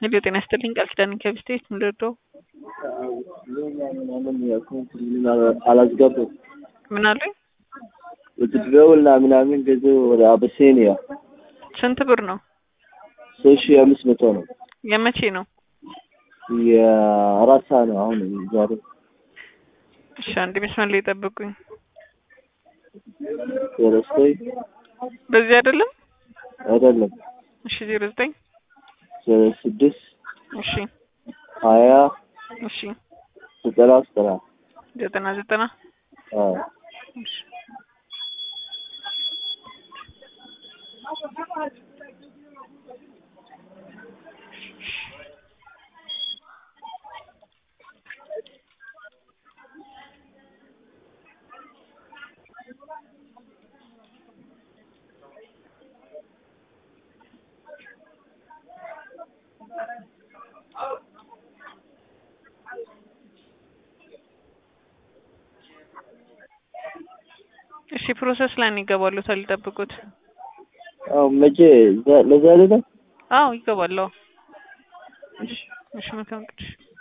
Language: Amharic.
ሄሎ ጤና ይስጥልኝ ቃል ኪዳን ከብስቴት ምንድነው? ምናምን ያልኩት አላስገቡም። ምን አሉኝ? ውትድርና ምናምን ገዙ ወደ አበሴኒያ ስንት ብር ነው? ሶስት ሺህ አምስት መቶ ነው። የመቼ ነው? የአራት ሰዓት ነው አሁን ዛሬ። እሺ አንድ መስመር ላይ ጠብቁኝ። ዘጠኝ በዚህ አይደለም? አይደለም እሺ ዜሮ ዘጠኝ ስድስት እሺ ሀያ እሺ ዘጠና ዘጠና ዘጠና ዘጠና አዎ እሺ እሺ ፕሮሰስ ላይ ነው ይገባሉ። ታልጠብቁት። አዎ መቼ ዛ- ለዛሬ ነው? አዎ ይገባሉ። እሺ እሺ መልካም ቅዱስ